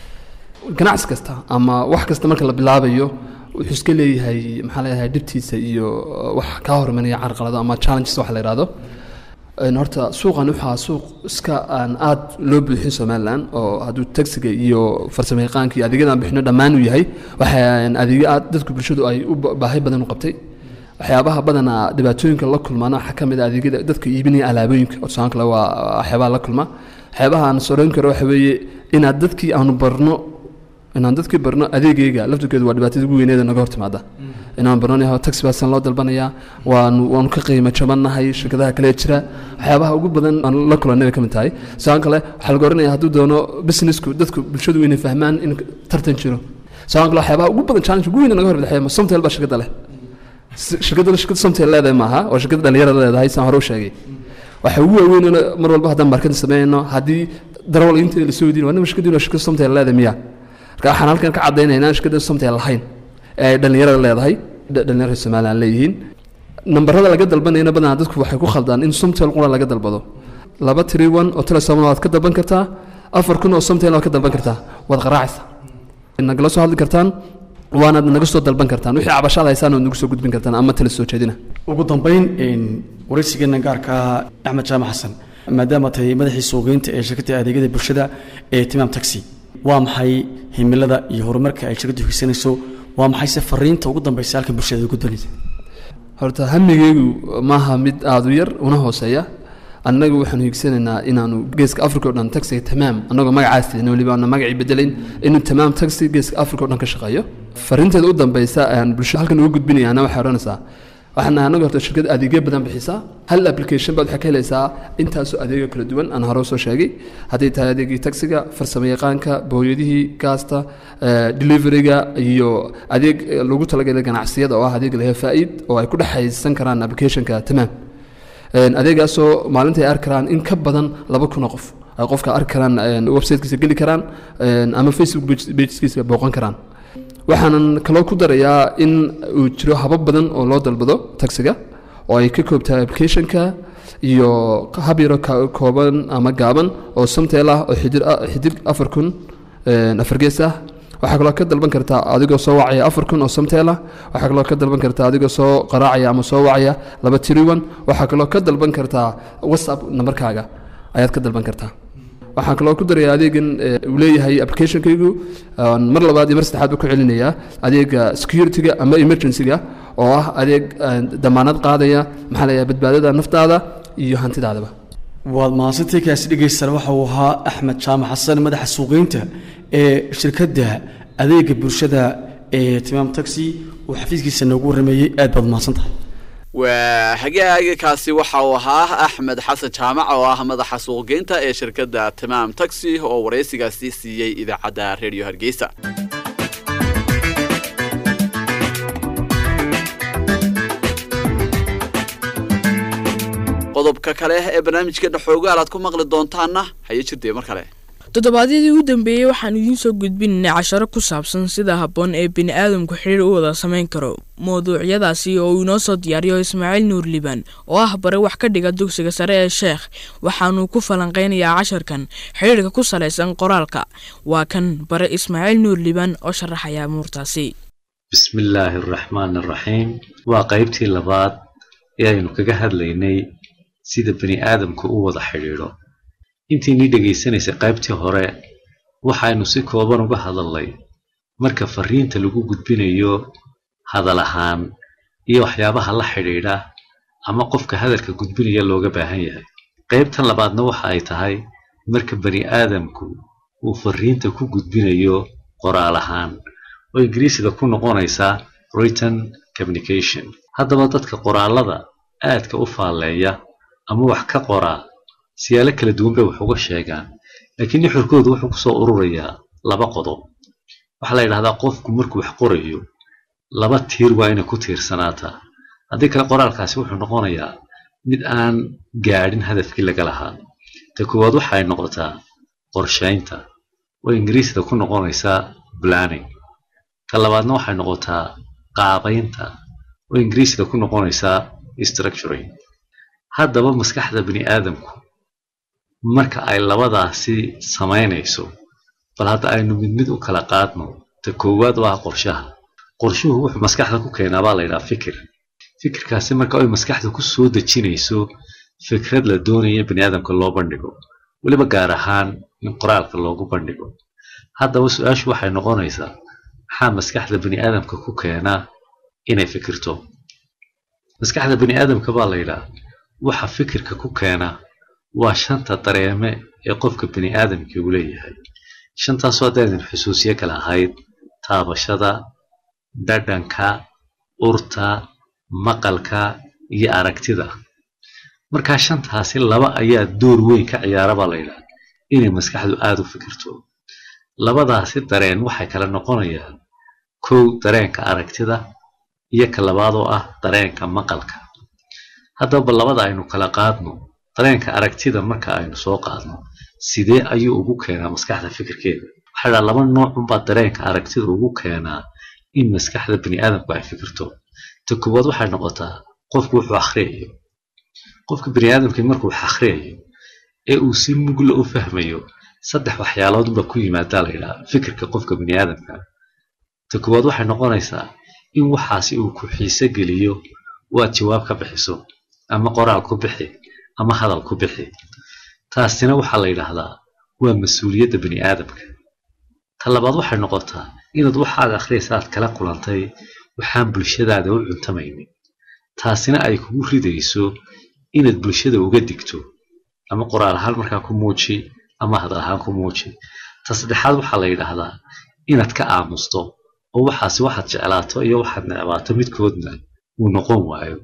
ganacsi kasta ama wax kasta marka la bilaabayo wuxuu iska leeyahay maxaa leeyahay dhibtiisa iyo wax kaa hormanaya carqalado ama challenges waxa la yidhahdo Een, horta suuqan waxaa suuq iska aan aad loo buuxin somalilan oo hadduu taxiga iyo farsamo yaqaanka iyo adeegyadaan bixino dhammaan uu yahay waxaan adeegyo aad dadku bulshadu ay u ba- baahi badan u qabtay waxyaabaha badanaa dhibaatooyinka la kulmaana waxaa ka mid ah adeegyada dadka iibinaya alaabooyinka oo tusaan kale waa waxyaabaha la kulma waxyaabaha aan soran karo waxa weeye inaad dadkii aanu barno inaan dadkii barno adeegayga laftirkeedu waa dhibaatada ugu weyneeda naga hor timaada inaan barno yaho taxi baasan loo dalbanayaa waanu waanu ka qiimo jabannahay shirkadaha kale ee jira waxyaabaha ugu badan aan la kulannay bay ka mid tahay sidoo kale waxaa laga oranaya hadduu doono businessku dadku bulshadu inay fahmaan in tartan jiro sidoo kale waxyaabaha ugu badan challenge ugu weyn ee naga hor bidxaya somtel baa shirkadda leh Si- shirkadda shirkadda somtel leedahay maaha waa shirkadda dhalinyarada leedahay saan hore u sheegay waxa ugu waaweyn oo mar walba haddaan marketing sameynayno haddii darawal inta la soo weydiin waa nima shirkaddiina shirkadda somtel leedahay miya marka waxaan halkan ka caddaynaynaa in shirkadda somtel lahayn ee ay dhalinyarada leedahay dha- dhalinyarada somaliland leeyihiin nambarada laga dalbanayana badanaa dadku waxay ku khaldaan in somtel qura laga dalbado laba tiri one oo telesom waad ka dalban kartaa afar kun oo somtel waad ka dalban kartaa waad qaraacaysa nagala soo hadli kartaan waanaad naga soo dalban kartaan wixii cabashaad haysaan waad nagu soo gudbin kartaan ama tala soo jeedina ugu dambayn een, waraysigeena gaarka ah axmed jaamac xasan maadaama tahay madaxii suuqgeynta ee shirkadda adeegyada bulshada ee timaam taxi waa maxay himilada iyo horumarka ay shirkaddu higsanayso waa maxay se fariinta ugu dambaysa halka bulshada ay gudbanaysa horta hamigeygu maaha mid aada u yar una hooseeya annagu waxaanu higsanaynaa inaanu geeska africa o dhan taxiga tamaam annagoo magacaas tihin weliba aana magacii bedelayn inuu tamaam taxi geeska africa o dhan ka shaqeeyo fariinteeda u dambeysa aan bulshada halkan uga gudbinayaana waxay odhanaysaa waxaan nahay annaga horta shirkad adeegyo badan bixisa hal application baad waxaa ka helaysaa intaasoo adeegyo kala duwan aan hore soo sheegay hadday tahay adeegii taxiga farsamo yaqaanka booyadihii gaasta eh, deliveryga iyo adeeg eh, lagu talagalay ganacsiyada oo ah adeeg lahe faa'iid oo ay ku dhexaysan karaan applicationka tamaam Een, adeegaasoo maalinta ay arki karaan in ka badan laba kun oo qof ay qofka arki karaan een, websitekiisa geli karaan een, ama facebook page- pageskiisa booqan karaan waxaanan kaloo ku darayaa in uu jiro habab badan oo loo dalbado taxiga oo ay ka koobtahay applicationka iyo hab yaro ka- kooban ama gaaban oo samteel ah oo xidir ah- xidig afar kun een, afar gees ah waxaa kaloo ka dalban kartaa adigoo soo wacaya afar kun oo samteel ah waxaa kaloo ka dalban kartaa adigoo soo qaraacaya ama soo wacaya laba tiriwan waxaa kaloo ka dalban kartaa whatsapp nambarkaaga ayaad ka dalban kartaa waxaan kaloo ku daraya adeegan eh, uu leeyahay applicationkaygu aan mar labaad iyo mar saddexaad ba ku celinayaa adeega securityga ama emergencyga oo ah adeeg eh, damaanad qaadaya maxaa leeyahay badbaadada naftaada iyo hantidaadaba waad mahadsantahay kaasi dhegeysan waxa uu ahaa axmed jaamac xasan madaxa suuqgeynta ee shirkadda adeega bulshada ee timaam taxi uu xafiiskiisa noogu warameeyey aad baad mahadsan tahay waa hagaagakaasi waxa uu ahaa axmed xasan jaamac oo ah madaxa suuqgeynta ee shirkadda tamaam taxi oo waraysigaasi siiyey idaacadda redio hargeysa qodobka kale ee barnaamijkeena xoogaal aad ku maqli doontaanna haye jirtee mar kale toddobaadyadii ugu dambeeyey waxaan idiin soo gudbinaynay casharo ku saabsan sida habboon ee bini aadamku xiriir u wada samayn karo mawduucyadaasi oo uu inoo soo diyaariyo ismaaciil nuur liibaan oo ah bare wax ka dhiga dugsiga sare ee sheekh waxaanuu ku falanqaynayaa casharkan xidhiirka ku salaysan qoraalka waa kan bare ismaaciil nuur liibaan oo sharaxaya amuurtaasi بسم الله الرحمن الرحيم waa qaybtii labaad ee aynu kaga hadlaynay sida bani aadamku u wada xidhiidho intiinii dhegaysanaysay qaybtii hore waxaynu si kooban uga hadalnay marka fariinta lagu gudbinayo hadal ahaan iyo waxyaabaha la xidhiidha ama qofka hadalka gudbinaya looga baahan yahay qaybtan labaadna waxa ay tahay marka bani aadamku uu fariinta ku gudbinayo qoraal ahaan oo ingiriisiga ku noqonaysa written communication haddaba dadka qoraalada aadka u faalleeya ama wax ka qoraa siyaalo kala duwan bay wax uga sheegaan laakiin nuxurkoodu wuxuu kusoo ururayaa laba qodob waxaa la yidhahdaa qofku markuu wax qorayo laba tiir waa inay ku tiirsanaataa haddii kale qoraalkaasi wuxuu noqonayaa mid aan gaadhin hadafkii laga lahaa ta koowaad waxa ay noqotaa qorshaynta oo ingiriisda ku noqonaysaa planning ta labaadna waxay noqotaa qaabaynta oo ingiriisda ku noqonaysaa structuring haddaba maskaxda bini aadamku marka ay labadaasi samaynayso bal hadda aynu mid mid u kala qaadno ta koowaad waa qorshaha qorshuhu wuxuu maskaxda ku keenaa baa la yidhaha fikir fikirkaasi marka ay maskaxda ku soo dejinayso fikrad la doonaya bini aadamka loo bandhigo weliba gaar ahaan in qoraalka loogu bandhigo haddaba su-aashu waxay noqonaysaa maxaa maskaxda bini aadamka ku keenaa inay fikirto maskaxda bini aadamka baa la yidhaha waxa fikirka ku keena waa shanta dareeme ee qofka bini aadamkii uu leeyahay shantaasoo haddaydan xusuusiyo kale ahayd taabashada dhadhanka urta maqalka iyo aragtida markaa shantaasi laba ayaa door weyn ka ciyaara baa la yidhaha inay maskaxdu aada u fikirto labadaasi dareen waxay kala noqonayaan kow dareenka aragtida iyo ka labaad oo ah dareenka maqalka haddaba labada aynu kala qaadno dareenka aragtida marka aynu soo qaadno sidee ayuu ugu keenaa maskaxda fikirkeeda waxaa dhaha laba noocunbaa dareenka aragtida ugu keenaa in maskaxda bini aadamku ay fikirto ta koowaad waxay noqotaa qofku wuxuu akhriyayo qofka bini aadamkii markuu wax akhriyayo ee uu si mugla u fahmayo saddex waxyaaloodba ku yimaadaa la yidhaha fikirka qofka bini aadamka ta koowaad waxay noqonaysaa in waxaasi uu ku xiise geliyo waad jawaab ka bixiso ama qoraal ku bixi ama hadal ku bixi taasina waxaa la yidhaahdaa waa mas-uuliyadda bini aadamka ta labaad waxay noqotaa inaad waxaad akhriyaysa aad kala kulantay waxaan bulshadaada u cuntamaynin taasina ay kugu ridayso inaad bulshada uga digto ama qoraal ahaan markaa ku muuji ama hadal ahaan ku muuji ta saddexaad waxaa la yidhaahdaa inaad ka aamusto oo waxaasi waxaad jeclaato iyo waxaad necbaato midkoodna uu noqon waayo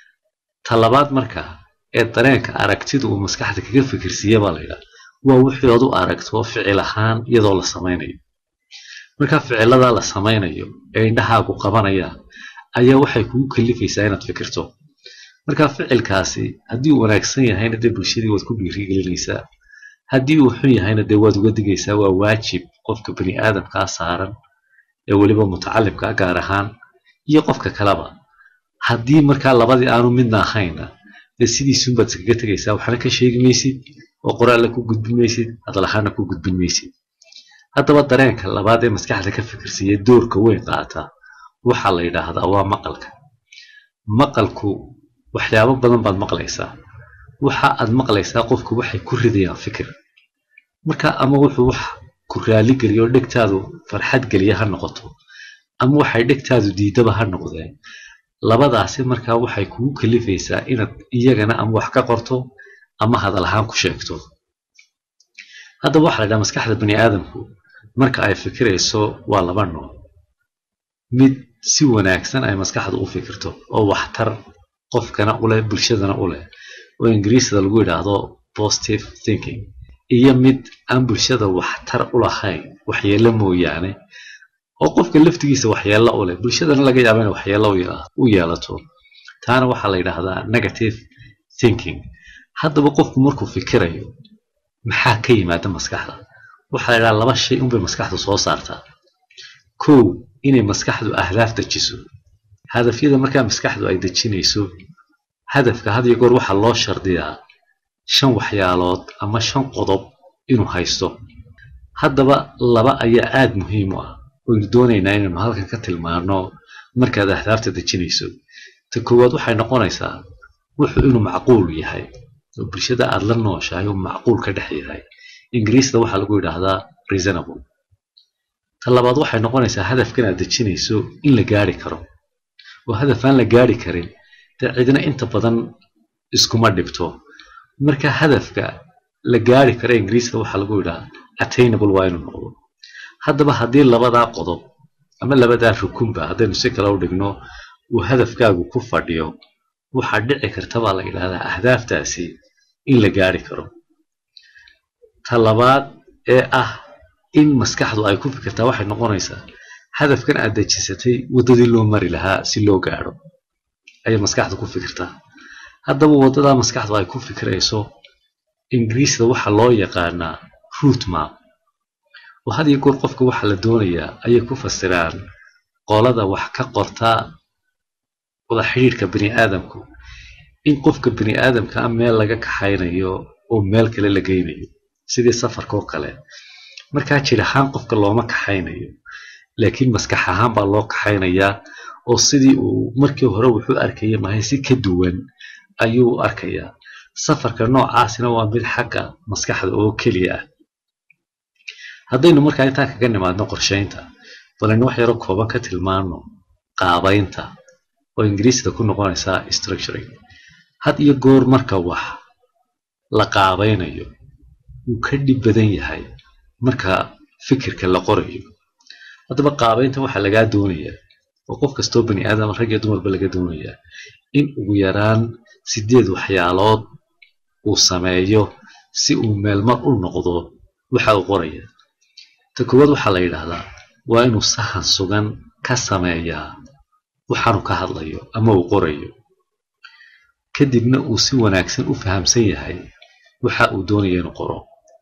ta labaad markaa ee dareenka aragtida uu maskaxda kaga fikirsiiya baa la yidhaha waa wixii ood u aragto ficil ahaan iyadoo la samaynayo markaa ficiladaa la samaynayo ee indhahaagu qabanayaan ayaa waxay kugu kalifaysaa inaad fikirto markaa ficilkaasi haddii uu wanaagsan yahayna dee bulshadii waad ku dhiirigelinaysaa haddii uu xun yahayna dee waad uga digaysaa waa waajib qofka bini aadamkaa saaran ee weliba mutacalimkaa gaar ahaan iyo qofka kaleba haddii markaa labadii aanu midna ahayna dee sidiisunbaad iskaga tegaysaa waxna ka sheegi maysid oo qoraalla ku gudbin maysid hadal ahaana ku gudbin maysid haddaba dareenka labaad ee maskaxda ka fikirsiiya doorka weyn qaata waxaa la yidhaahdaa waa maqalka maqalku waxyaabo badan baad maqlaysaa waxa aad maqlaysaa qofku waxay ku ridayaan fikir marka ama wuxuu wax ku raali geliyo oo dhegtaadu farxad geliya ha noqoto ama waxay dhegtaadu diidaba ha noqdeen labadaasi markaa waxay kugu kalifaysaa inaad iyagana ama wax ka qorto ama hadal ahaan ku sheegto haddaba waxaa la yidhaha maskaxda bani aadamku marka ay fikirayso waa laba nooc mid si wanaagsan ay maskaxdu u fikirto oo waxtar qofkana u leh bulshadana u leh oo ingiriisda lagu yidhaahdo positive thinking iyo mid aan bulshada waxtar u lahayn waxyeello mooyaane oo qofka laftigiisa waxyeello u leh bulshadana laga yaaba inay waxyeello u yeelato taana waxaa la yidhaahdaa negative thinking haddaba qofku markuu fikirayo maxaa ka yimaada maskaxda waxaa la yidhaha laba shay unbay maskaxdu soo saartaa kow inay maskaxdu ahdaaf dejiso hadafyada markaa maskaxdu ay dejinayso hadafka had iyo goor waxaa loo shardiyaa shan waxyaalood ama shan qodob inuu haysto haddaba laba ayaa aada muhiim u ah waynu doonaynaa inaynu halkan ka tilmaano markaad ahdaafta dejinayso ta koowaad waxay noqonaysaa wuxuu inuu macquul yahay oo bulshada aada la nooshahay uu macquul ka dhex yahay ingiriisda waxaa lagu yidhaahdaa reasonable ta labaad waxay noqonaysaa hadafkan aad dejinayso in la gaari karo oo hadaf aan la gaari karin dee cidna inta badan iskuma dhibto marka hadafka la gaari karo ingiriiska waxaa lagu yidhaha attainable waa inuu noqdo haddaba haddii labadaa qodob ama labadaa rukunba haddaynu si kale u dhigno uu hadafkaagu ku fadhiyo waxaa dhici karta baa la yidhahdaa ahdaaftaasi in la gaari karo ta labaad ee ah in maskaxdu ay ku fikirtaa waxay noqonaysaa hadafkan aad dejisatay waddadii loo mari lahaa si loo gaadho ayay maskaxdu ku fikirtaa haddaba waddadaa maskaxdu ay ku fikirayso ingiriisda waxaa loo yaqaanaa root map oo had iyo goor qofka waxaa la doonayaa ayay ku fasiraan qolada wax ka qorta wada xidhiidhka bini aadamku in qofka bini aadamka ah meel laga kaxaynayo oo meel kale la geynayo sidii safarka oo kale markaa jir ahaan qofka looma kaxaynayo laakiin maskax ahaan baa loo kaxaynayaa oo sidii uu markii hore wuxuu arkaya mahay si ka duwan ayuu u arkayaa safarka noocaasina waa mid xagga maskaxda oo keliya ah haddaynu markaa intaa kaga nimaadno qorshaynta balaynu wax yaroo kooban ka tilmaano qaabaynta oo ingiriisda ku noqonaysaa structuring had iyo goor marka wax la qaabaynayo wuu ka dhib badan yahay marka fikirka la qorayo haddaba qaabaynta waxaa lagaa doonayaa oo qof kastoo bani aadam rag iyo dumarba laga doonayaa in ugu yaraan sideed waxyaalood uu sameeyo si uu meelmar u noqdo waxa uu qoraya ta koowaad waxaa la yidhaahdaa waa inuu sahan sugan ka sameeyaa waxaanu ka hadlayo ama uu qorayo kadibna uu si wanaagsan u fahamsan yahay waxa uu doonaya inuu qoro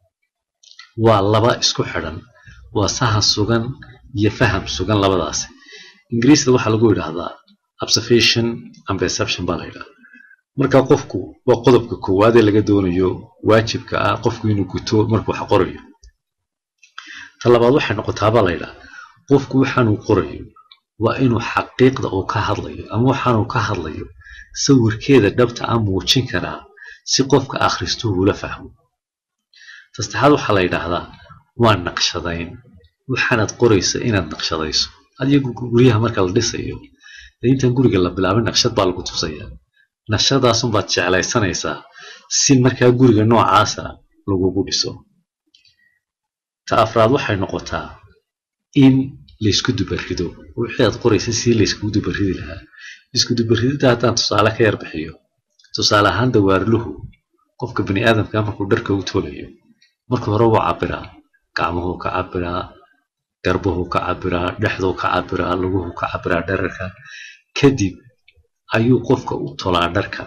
waa laba isku xidhan waa sahan sugan iyo faham sugan labadaasi ingiriisda waxaa lagu yidhaahdaa observation and perception baa la yidhahdaa marka qofku waa qodobka koowaad ee laga doonayo waajibka ah qofku inuu guto markuu wax qorayo ta labaad waxay noqotaa baa la yidhaha qofku waxaanuu qorayo waa inuu xaqiiqda uu ka hadlayo ama waxaanuu ka hadlayo sawirkeeda dhabta ah muujin karaa si qofka akhristuhu ula fahmo ta saddexaad waxaa la yidhaahdaa waa naqshadayn waxaanaad qoraysa inaad naqshadayso adigo guryaha marka la dhisayo dee intaan guriga la bilaabin naqshad baa lagu tusayaa naqshadaasunbaad jeclaysanaysaa si markaa guriga noocaasa lagugu dhiso ta afraad waxay noqotaa in laysku dubarido wixii aad qoraysa si layskugu dubaridi lahaa isku dubaridida haddaan tusaale ka yar bixiyo tusaale ahaan dawaarluhu qofka bini aadamka markuu dharka u tolayo marka hore wuu cabiraa gacmuhuu ka cabiraa garbuhuu ka cabiraa dhexduu ka cabiraa luguhuu ka cabiraa dherarka kadib ayuu qofka u tolaa dharka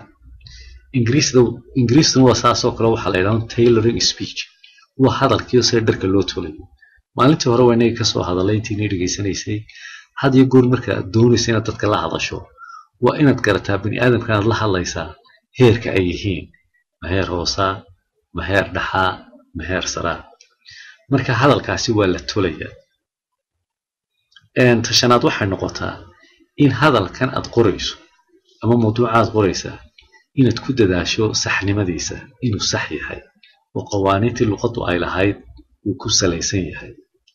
ingiriisduna waa saasoo kale waxaa la yidhahda tailoring speech waa hadalkiio sida dharka loo tolayo maalintii hore waa inagii kasoo hadalay intiinay dhegaysanaysay had iyo goor marka aad doonaysa inaad dadka la hadasho waa inaad garataa bini aadamka inaad la hadlaysaa heerka ay yihiin ma heer hoosaa ma heer dhaxaa ma heer saraa marka hadalkaasi waa la tolayaa tashanaad waxay noqotaa in hadalkan aad qorayso ama mawduuca aad qoraysaa inaad ku dadaasho saxnimadiisa inuu sax yahay oo qawaaniintii luqaddu ay lahayd uu ku salaysan yahay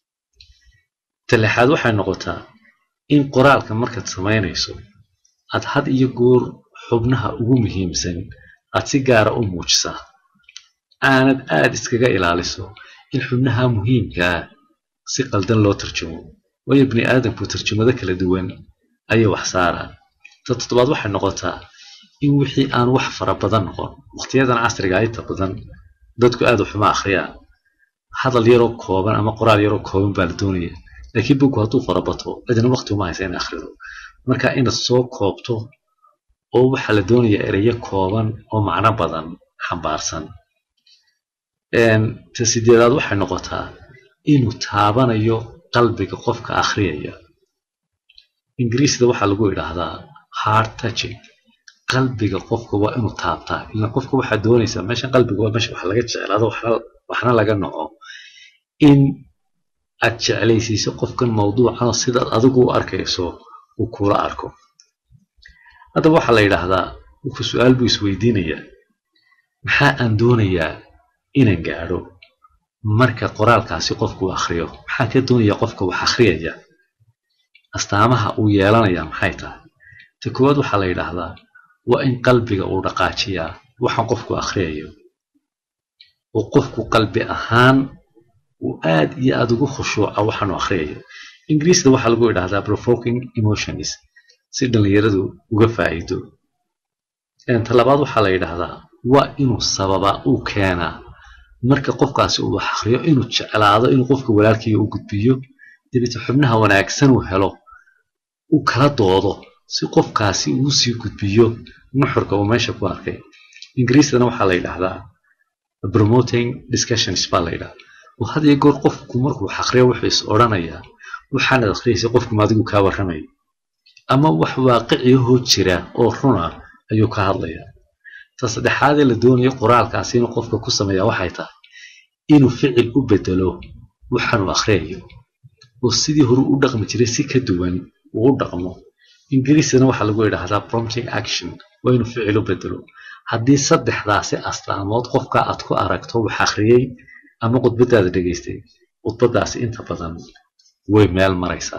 talexaad waxay noqotaa in qoraalka markaad samaynayso aad had iyo goor xubnaha ugu muhiimsan aad si gaara u muujisaa aanad aad iskaga ilaaliso in xubnaha muhiimkaa si qaldan loo tarjumo waayo bini aadamku tarjumado kala duwan ayay wax saaraan ta toddobaad waxay noqotaa in wixii aan wax fara badan noqon waqtiyadan casriga inta badan dadku aad waxuma akhriyaan hadal yaroo kooban ama qoraal yaroo kooban baa la doonaya laakiin bugu hadduu farabato cidna waqti uma haysa in akhrido marka inaad soo koobto oo waxaa la doonayaa ereyo kooban oo macno badan xambaarsan ta sideedaad waxay noqotaa inuu taabanayo qalbiga qofka akhriyaya ingiriisda waxaa lagu idhaahdaa hard touching qalbiga qofka waa inuu taabtaa ila qofka waxaa doonaysaa meeshan qalbiga waa meesha wax laga jeclaado waxna laga noco in aad jeclaysiiso qofkan mawduucan sidaad adigu u arkayso uu kula arko haddaba waxaa la yidhaahdaa wuxuu su-aal buu isweydiinayaa maxaa aan doonayaa inaan gaadho marka qoraalkaasi qofku uu akhriyo maxaa ka doonayaa qofka wax akhriyaya astaamaha uu yeelanayaa maxay tahay ta koowaad waxaa la yidhaahdaa waa in qalbiga uu dhaqaajiyaa waxaan qofku akhriyayo oo qofku qalbi ahaan uu aad iyo aad ugu khushuuca waxaanu akhriyayo ingiriisda waxaa lagu idhaahdaa provoking emotions si dhallinyaradu uga faa'iido talabaad waxaa la yidhaahdaa waa inuu sababa uu keenaa marka qofkaasi uu wax akriyo inuu jeclaado inuu qofka walaalkiiga u gudbiyo dabeete xubnaha wanaagsan uu helo uu kala doodo si qofkaasi uu sii gudbiyo nuxurka uu meesha ku arkay ingiriistana waxaa la yidhaahdaa promoting discussions baa la yidhahdaa oo had iyo goor qofku markuu wax akriyo wuxuu is odhanayaa waxaanad akhriyaysa qofku maadigu kaa warramaya ama wax waaqiciyahoo jira oo runa ayuu ka hadlayaa ta saddexaadee la doonayo qoraalkaasi inuu qofka ku sameeyaa waxay tahay inuu ficil u bedelo waxaanuu akhriyayo oo sidii hore u dhaqmi jiray si ka duwan uu u dhaqmo ingiriisana waxaa lagu yidhaahdaa prompting action waa inuu ficil u bedelo haddii saddexdaasi astaamood qofka aad ku aragto wax akhriyey ama khudbadaada dhegaystay khudbadaasi inta badan way meel maraysaa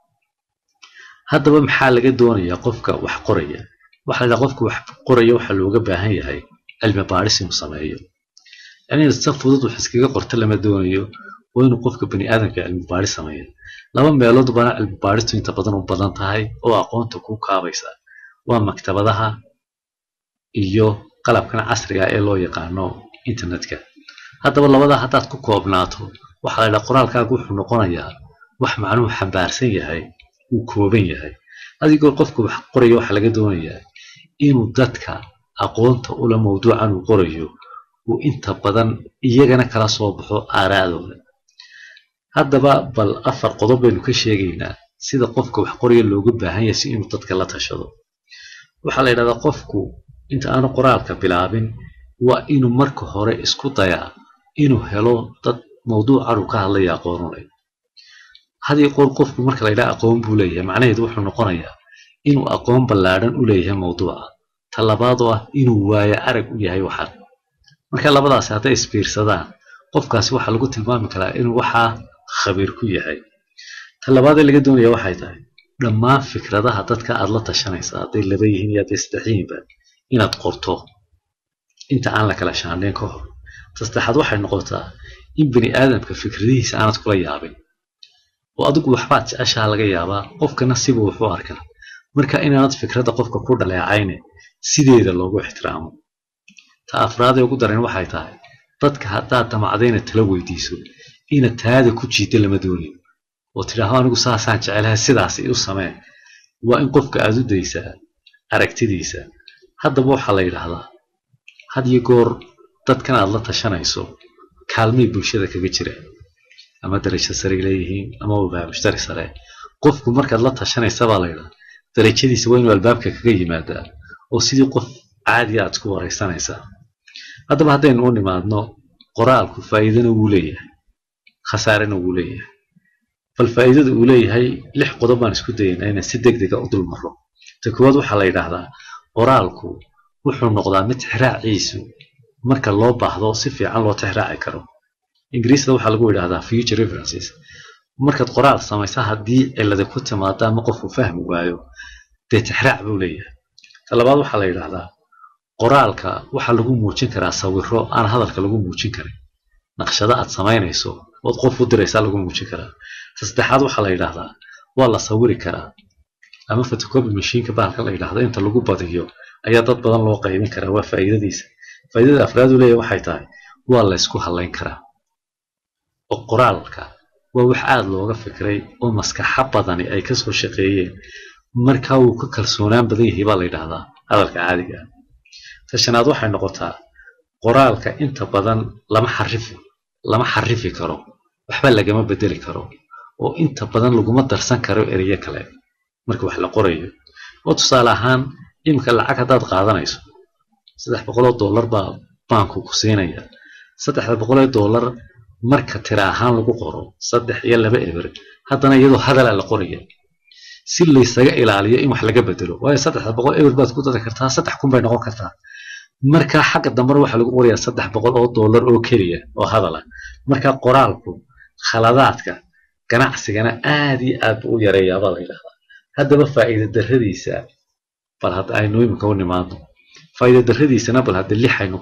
haddaba maxaa laga doonayaa qofka wax qoraya waxaa la qofka wax qoraya waxaa looga baahan yahay cilmi baadhis inuu sameeyo yacni si fudud wax iskaga qorta lama doonayo waa inuu qofka bani aadamka cilmi baadhis sameeyo laba meelood bana cilmi baadhistu inta badan u badan tahay oo aqoonta ku kaabaysa waa maktabadaha iyo qalabkan casriga ee loo yaqaano internetka haddaba labadaa haddaad ku koobnaato waxaa la yidhaha qoraalkaagu wuxuu noqonayaa wax macnuhu xambaarsan yahay uu kooban yahay adigoo qofka wax qoraya waxaa laga doonayaa inuu dadka aqoonta ula mawduucan uu qorayo uu inta badan iyagana kala soo baxo aaraadooda haddaba bal afar qodob baynu ka sheegaynaa sida qofka wax qoraya looga baahan yahay si inuu dadka la tashado waxaa la yidhahdaa qofku inta aanu qoraalka bilaabin waa inuu marka hore isku dayaa inuu helo dad mawduucan uu ka hadlaya aqoonunay hadii qoor qofku marka la yidhaha aqoon buu leeyahay macnaheedu wuxuu noqonayaa inuu aqoon ballaadhan u leeyahay mawduuca ta labaad oo ah inuu waayo arag u yahay waxan marka labadaasi hadday isbiirsadaan qofkaasi waxaa lagu tilmaami karaa inuu waxaa khabiir ku yahay ta labaadee laga doonaya waxay tahay dhammaan fikradaha dadka aad la tashanaysa hadday laba yihiin iyo hadday saddex yihiinba inaad qorto inta aan la kala shaandhayn ka hor ta saddexaad waxay noqotaa in bani aadamka fikradihiisa aanad kula yaabin oo adigu waxbaad jeceshaha laga yaabaa qofkana siba wuxuu arkaa marka inaanad fikradda qofka ku dhaleecayne sideeda loogu ixtiraamo ta afraadee ugu daran waxay tahay dadka haddaad damacdayna tala weydiiso ina taada ku jiida lama doonin oo tidhaaho anigu saasaan jecelahay sidaas u samee waa in qofka aad u daysaa aragtidiisa haddaba waxaa la yidhaahdaa had iyo goor dadkan aad la tashanayso kaalmay bulshada kaga jiraan ama darajo saray leeyihiin ama wabaa mushtari sare qofku markaad la tashanaysa baa la yidhaha darajadiisa waa inuu albaabka kaga yimaadaa oo sidii qof caadiya aad ku waraysanaysaa haddaba haddaynu u nimaadno qoraalku faa'iidana wuu leeyahay khasaarena wuu leeyahay bal faa'iidada uu leeyahay lix qodob baan isku dayaynaa inaan si deg dega u dul marro ta koowaad waxaa la yidhaahdaa qoraalku wuxuu noqdaa mid tixraaciisu marka loo baahdo si fiican loo tixraaci karo ingiriisda waxaa lagu yidhaahdaa future references markaad qoraal samaysa haddii cilada ku timaado ama qofku fahmi waayo dee tixraac buu leeyahay ta labaad waxaa la yidhaahdaa qoraalka waxaa lagu muujin karaa sawiro aan hadalka lagu muujin karin naqshado aad samaynayso ood qof u diraysaa lagu muujin karaa ta saddexaad waxaa la yidhaahdaa waa la sawiri karaa ama photocopy mashiinka bahalka la yidhaahdo inta lagu badiyo ayaa dad badan loo qaybin karaa waa faa'iidadiisa faa'iidada afraad uu leeyahay waxay tahay waa la ysku hadlayn karaa oo qoraalka waa wax aada looga fikray oo maskaxa badani ay kasoo shaqeeyeen markaa wuu ka kalsoonaan badan yahay baa la yidhaahdaa hadalka caadiga ah ta shanaad waxay noqotaa qoraalka inta badan lama xarifi lama xarifi karo waxba lagama bedeli karo oo inta badan laguma darsan karo ereyo kale marka wax la qorayo oo tusaale ahaan iminka lacag haddaad qaadanayso saddex boqoloo dollar baa baanku ku siinaya saddexda boqoloo dollar marka tira ahaan lagu qoro saddex iyo laba eber haddana iyadoo hadala la qoraya si laysaga ilaaliyo in wax laga bedelo waayo saddexda boqol eber baad ku dari kartaa saddex kun bay noqon kartaa marka xagga dambena waxaa lagu qorayaa saddex boqol oo dollar oo keliya oo hadala marka qoraalku khaladaadka ganacsigana aad iyo aad buu u yareeyaabaa la yidhahdaa haddaba faa'iida darradiisa bal hadda aynu iminka u nimaadno faa'iida darradiisana bal hadda lix aynu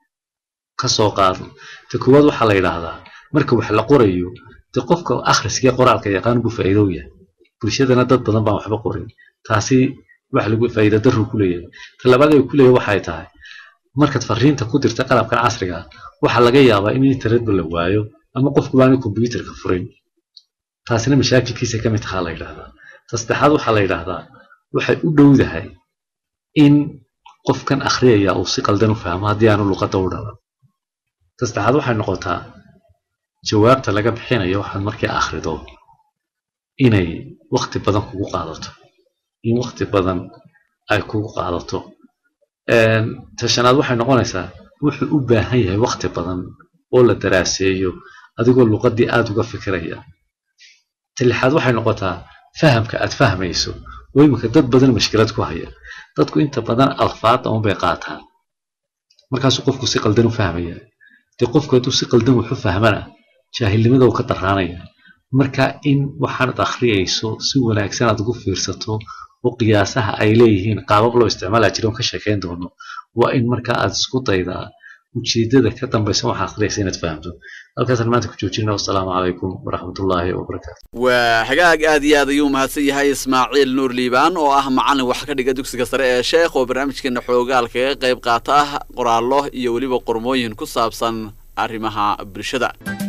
ka soo qaadno ta koowaad waxaa la yidhaahdaa marka wax la qorayo de qofka akhriskee qoraalka yaqaan buu faa'iido u yahay bulshadana dad badan baan waxba qorin taasi wax lagu faa'iido darru ku leeyahay ta labaad ee ku leeyahay waxay tahay markaad fariinta ku dirta qalabkan casriga ah waxaa laga yaabaa in internetba la waayo ama qofku baana kombyuutarka furin taasina mashaakilkiisa ka mid tahaa la yidhaahdaa ta saddexaad waxaa la yidhaahdaa waxay u dhowdahay in qofkan akhriyaya uu si qaldan u fahmo haddii aanu luqadda u dhalan ta saddexaad waxay noqotaa jawaabta laga bixinayo waxaad markii akhrido inay wakti badan kugu qaadato in wakti badan ay kugu qaadato ta shanaad waxay noqonaysaa wuxuu u baahan yahay wakti badan oo la daraaseeyo adigoo luqaddii aada uga fikiraya ta lixaad waxay noqotaa fahamka aad fahmayso oo iminka dad badan mashkilad ku haya dadku inta badan alfaada unbay qaataan markaasuu qofku si qaldan u fahmaya dee qofku hadduu si qaldan wax u fahmana jaahilnimada uu ka daraanaya marka in waxaanad akhriyayso si wanaagsan aad ugu fiirsato oo qiyaasaha ay leeyihiin qaabab loo isticmaala jira oon ka sheekayn doono waa in markaa aad isku daydaa ujeedada ka dambaysa waxaa akhriyaysa inaad fahamto halkaasaan maanta ku joojina wasalaamu calaykum waraxmatullaahi wabarakaatu waa hagaag aad iyo aad ayuu mahadsan yahay ismaaciil nuur liibaan oo ah macalin wax ka dhiga dugsiga sare ee sheekh oo barnaamijkeena xoogaal kaga qayb qaata qoraallo iyo weliba qormooyin ku saabsan arrimaha bulshada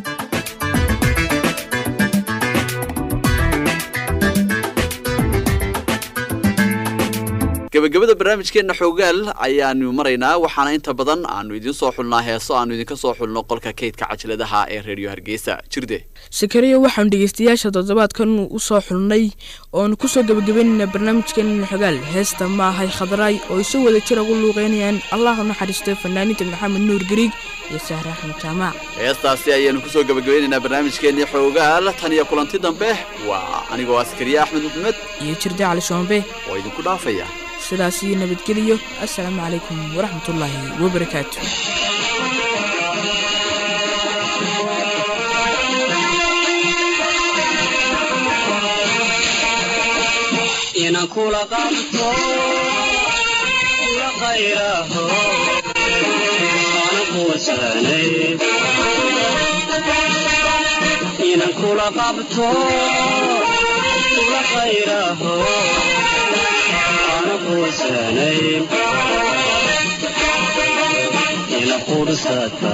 gabagabada barnaamijkeena xoogaal ayaanu maraynaa waxaana inta badan aanu idiin soo xulnaa heeso aanu idinka soo xulno qolka kaydka cajaladaha ee reediyo hargeysa jirde sakariya waxaanu dhegeystayaasha toddobaadkan u soo xulnay oonu kusoo gebagabaynaynaa barnaamijkeena xogaal heesta ma ahay khadraay oo isu wada jir ugu luuqeynayaan allah u naxariistay fanaaniinta maxamed nuur gariig iyo sahre axmed jaamac heestaasi ayaanu kusoo gebagabeynaynaa barnaamijkeenii xoogaal tan iyo kulanti dambe waa anigoo askariye axmed maxamed iyo jirde cali shoombe oo idinku dhaafaya sidaas iyo nabadgeliyo assalaamu calaykum waraxmatullaahi wabarakaatu inaan kula qabto kula khayraho ana kuwasanay inaan kula qabto kula khayraho ana kuwasanay ina qursata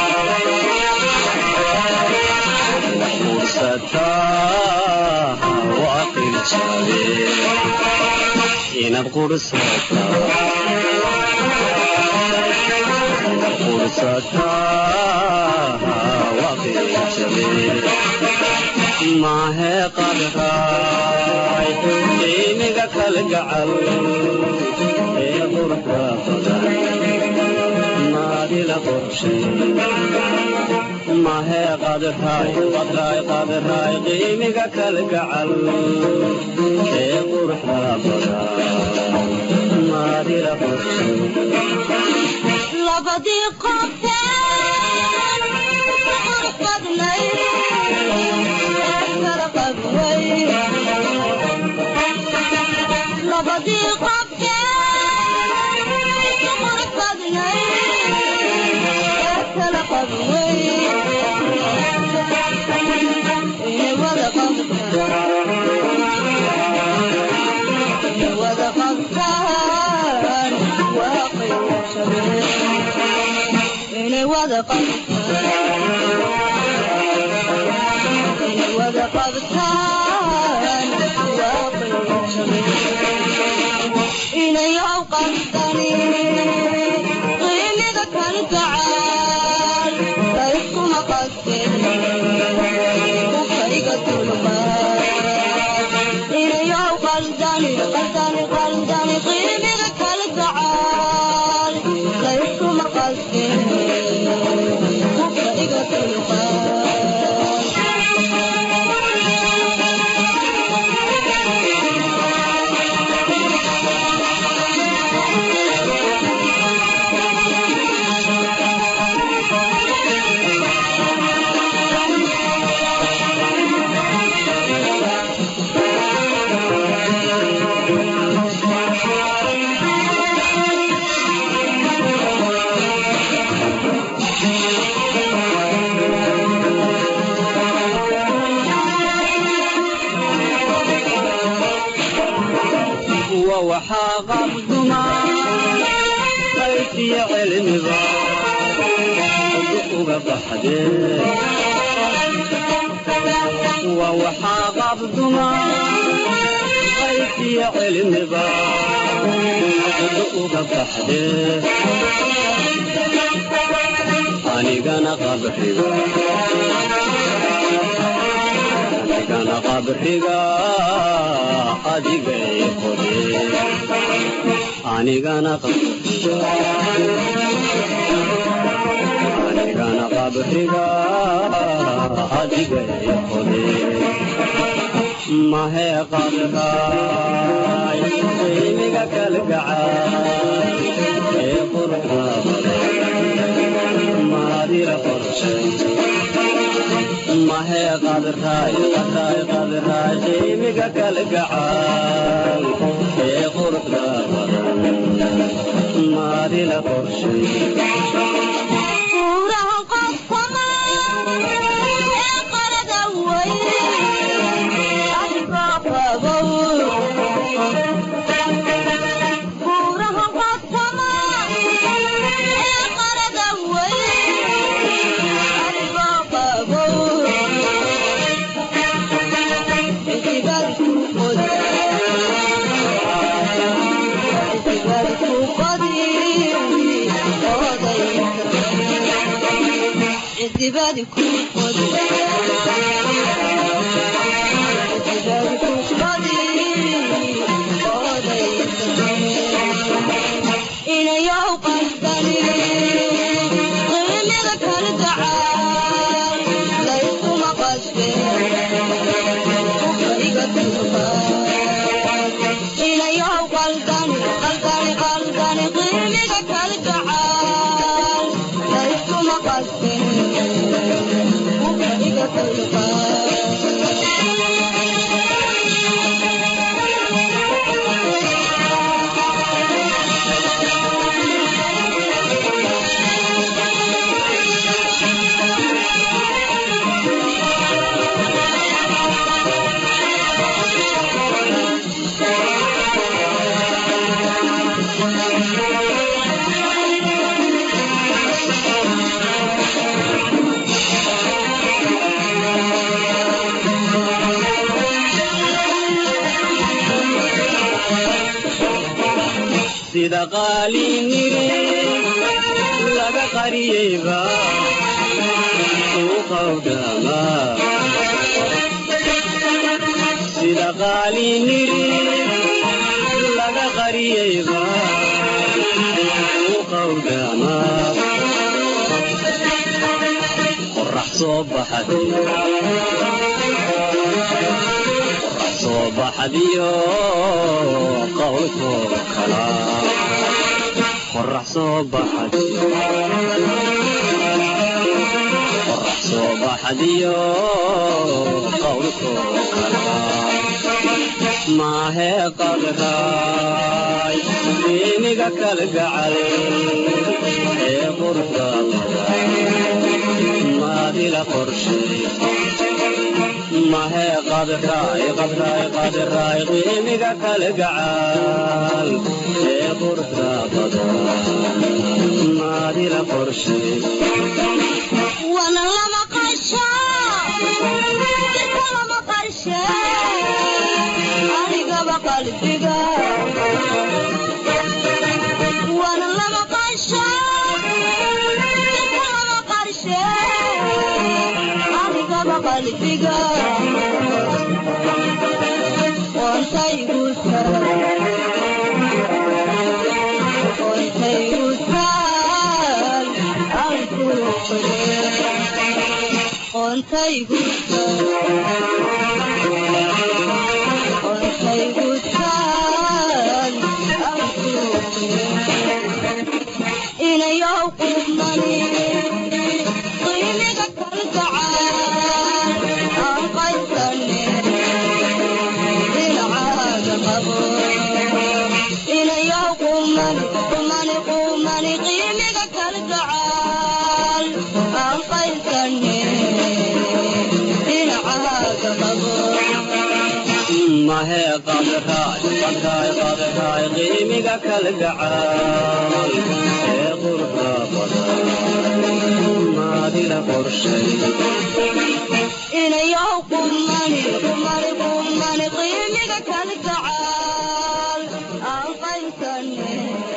qursata waaqil jabe inaad qursata qursata waaqil jabe maahe qadraay qiimiga kalgacal ee quruxda badan maadila qorshay maahe qadraay qadraay qadraay qiimiga kalgacal ee quruxda badan maadila qorshay labadii qofteen qurux badnay kala qabway labadii qofteen qurux badnay kala qabway inay wada qabtaan inay wada qabtaan waaqi inay wada inay wada qabtaan inay awqadani qiimiga kan gacan layskuma qasten kufayga dulqaad inay awqaldani qaldani qaldani qiimiga kal gacan layskuma qasten kufayga dulqaad waxaa qabduma qaysiyo cilmiba uga baxdee waa waxaa qabduma qaysiyo cilmiba uga baxdee anigana qabriga anigana qabriga adigay qodee anigana qabriga anigana qabriga adigay qodee mahee qabraay qiimiga kalgacaay ee quruxda badan maadira qorshay mahee qadraay qadraay qadraay qiimiga kalgacaay ee quruxda badan maadila qorshay Kuuraha qofkama ee qarada weyn adigoo qabow Kuuraha qofkama ee qarada weyn adigoo qabow Intibaad ku qodi Intibaad ku qodi odayka Intibaad ku qodi Intibaad ku qodi odayka inayow qasdani qiimiga kala gacaay layskuma qasbe iga tuuqa inayow qaldani qaldani qaldani qiimiga kala gacaay layskuma qasbe iga tuuqa sida qaaliniri laga qariyeyba uu qawdama sida qaaliniri laga qariyeyba uu qawdama qorax soo baxday qorax soo baxdiyo qowlkoo kala qorax soo baxday qorax soo baxdiyo qowlkoo kala maahee qadraay qiimiga kalgacal ee quruxda badan maadila qorshay mahee qadraay qadraay qadraay qiimiga kalgacal ee quruxda badan maadila qorshay wana lama qasho jirka lama qarshe anigaba qalbiga wana lama qasho jirka lama qarshe anigaba qalbiga qontaygu qontaygu taal anku qontaygu qontaygu taal anku inayow qumani qiimiga kalgacaan aan qaysane dhinacaaga qabo inayow qumani qumani qumani qiimiga kalgacaal aan qaysane dhinacaaga qabo mahee qadraay qadraay qadraay qiimiga kalgacaal ee quruxda badan maadila qorshay inayow qumani qumani qumani qiimiga kala gacaal aan qaybsane